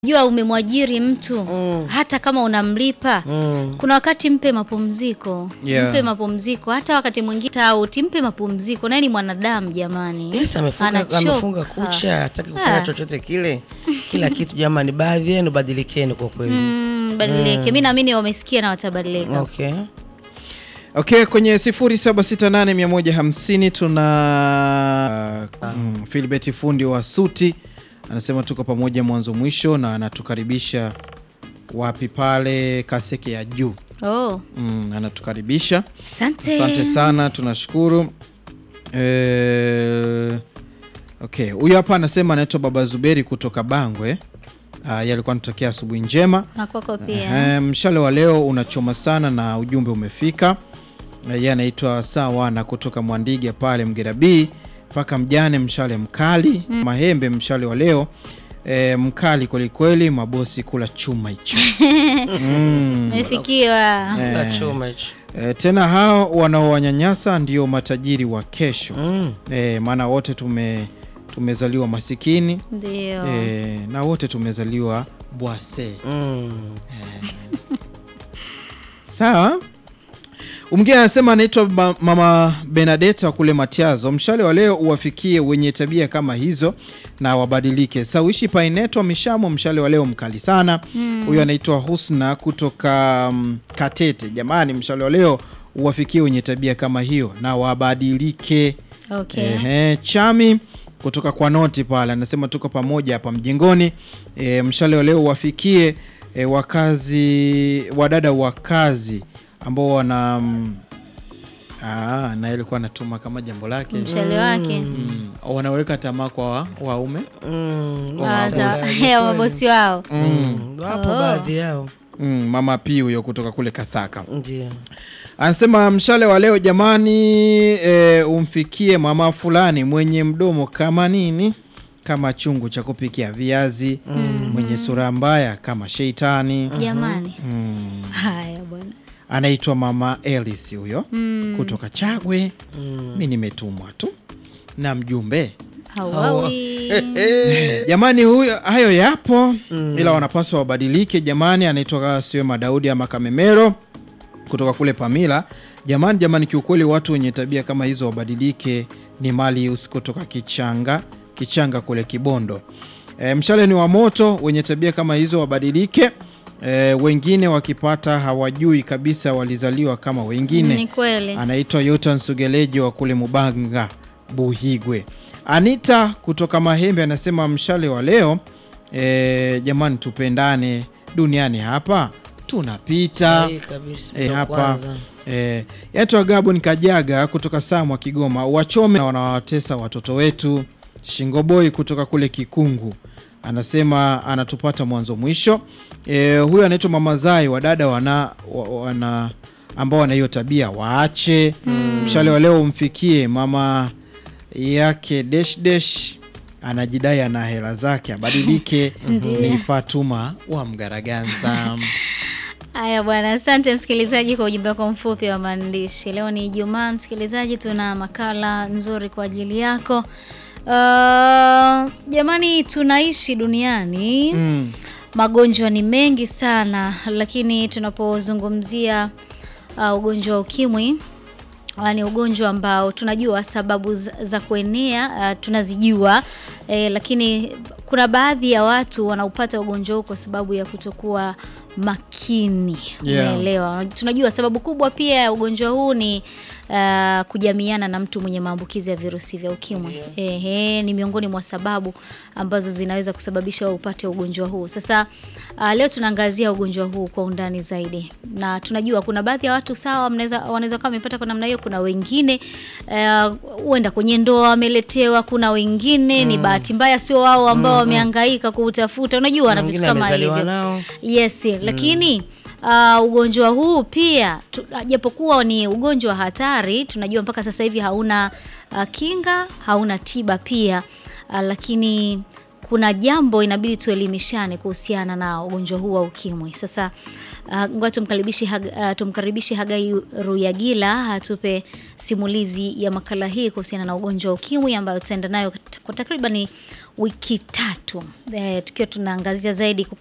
jua umemwajiri mtu Mm. hata kama unamlipa Mm. kuna wakati mpe mapumziko Yeah. mpe mapumziko hata wakati mwingine tauti mpe mapumziko naye ni mwanadamu jamani Yes, amefunga, Anachoka. amefunga kucha hataki kufanya Ah. chochote kile kila kitu jamani baadhi yenu badilikeni kwa kweli mm, badilike mi naamini wamesikia na watabadilika okay Okay, kwenye 0768150150 tuna mm, Philbert fundi wa suti anasema tuko pamoja mwanzo mwisho, na anatukaribisha wapi pale Kaseke ya juu. oh, Mm, anatukaribisha asante asante sana, tunashukuru. Eh, okay, huyu hapa anasema anaitwa Baba Zuberi kutoka Bangwe. Uh, yeye alikuwa anatokea asubuhi njema. na kwako pia Ehe, mshale wa leo unachoma sana na ujumbe umefika. Na Yeye anaitwa Sawana kutoka Mwandiga pale Mgera B mpaka mjane, mshale mkali Mahembe, mshale wa leo e, mkali kwelikweli, mabosi kula chuma hicho mm. mefikiwa Eh. Na chuma hicho E, tena hao wanaowanyanyasa ndio matajiri wa kesho Mm. e, maana wote tume tumezaliwa masikini ndio e, na wote tumezaliwa bwase Mm. Sawa. Mwingine anasema anaitwa ba- Mama Benadeta kule Matiazo. Mshale wa leo uwafikie wenye tabia kama hizo na wabadilike. Sawishi Paineto Mishamo, mshale wa leo mkali sana. Huyu anaitwa Husna kutoka um, Katete. Jamani, mshale wa leo uwafikie wenye tabia kama hiyo na wabadilike. okay. Ehe, Chami kutoka kwa noti pale anasema tuko pamoja hapa mjengoni. E, mshale wa leo wafikie e, wakazi wadada wa kazi ambao wana mm, ah, na alikuwa anatuma kama jambo lake mshale wake mm, wanaweka tamaa kwa wa- waume Mm. Ah, za- Wapo ya mabosi wao Mm. wapo Oh. baadhi yao mm, mama P huyo kutoka kule Kasaka ndio anasema mshale wa leo jamani, e, umfikie mama fulani mwenye mdomo kama nini, kama chungu cha kupikia viazi, mwenye sura mbaya kama sheitani. jamani Mm. haya bwana Anaitwa mama Elis huyo Mm, kutoka Chagwe. Mi nimetumwa tu na mjumbe hauawi jamani, huyo hayo yapo ila wanapaswa wabadilike jamani. Anaitwa Siwema Daudi ama Kamemero kutoka kule Pamila. Jamani, jamani, kiukweli watu wenye tabia kama hizo wabadilike. Ni mali usikotoka Kichanga, Kichanga kule Kibondo. E, mshale ni wa moto, wenye tabia kama hizo wabadilike. E, wengine wakipata hawajui kabisa walizaliwa kama wengine ni kweli anaitwa Yotan Sugelejo wa kule Mubanga Buhigwe. Anita kutoka Mahembe anasema mshale wa leo e, jamani, tupendane duniani hapa tunapita. Sahihi kabisa Eh, ndo hapa kwanza. e, yatwa Gabon Kajaga kutoka Samwa Kigoma, wachome na wanawatesa watoto wetu. Shingoboi kutoka kule Kikungu anasema anatupata mwanzo mwisho. E, huyo anaitwa Mama Zai, wadada wana, wa- wana ambao wana hiyo tabia waache. Mshale wa leo umfikie mama yake desh desh anajidai ana hela zake abadilike. Ni Fatuma wa Mgaraganza. Haya bwana, asante msikilizaji kwa ujumbe wako mfupi wa maandishi. Leo ni Ijumaa, msikilizaji, tuna makala nzuri kwa ajili yako. Uh, jamani, tunaishi duniani Mm. magonjwa ni mengi sana, lakini tunapozungumzia uh, ugonjwa wa ukimwi uh, ni ugonjwa ambao tunajua sababu za, za kuenea uh, tunazijua eh, lakini kuna baadhi ya watu wanaupata ugonjwa huu kwa sababu ya kutokuwa makini Yeah. umeelewa tunajua sababu kubwa pia ya ugonjwa huu ni uh, kujamiana na mtu mwenye maambukizi ya virusi vya ukimwi Ehe, ni miongoni mwa sababu ambazo zinaweza kusababisha wewe upate ugonjwa huu sasa uh, leo tunaangazia ugonjwa huu kwa undani zaidi na tunajua kuna baadhi ya watu sawa mnaweza wanaweza kuwa wamepata kwa namna hiyo kuna wengine uh, huenda kwenye ndoa wameletewa kuna wengine ni bahati mbaya sio wao ambao wamehangaika kuutafuta unajua na vitu Mwingine kama amezaliwa hivyo nao Yes, lakini uh, ugonjwa huu pia tu- japokuwa ni ugonjwa hatari, tunajua mpaka sasa hivi hauna uh, kinga, hauna tiba pia uh, lakini kuna jambo inabidi tuelimishane kuhusiana na ugonjwa huu wa ukimwi. Sasa uh, ngoja tumkaribishe Hag, uh, tumkaribishe Hagai Ruyagila atupe simulizi ya makala hii kuhusiana na ugonjwa wa ukimwi ambayo tutaenda nayo kwa takribani wiki tatu e, tukiwa tunaangazia zaidi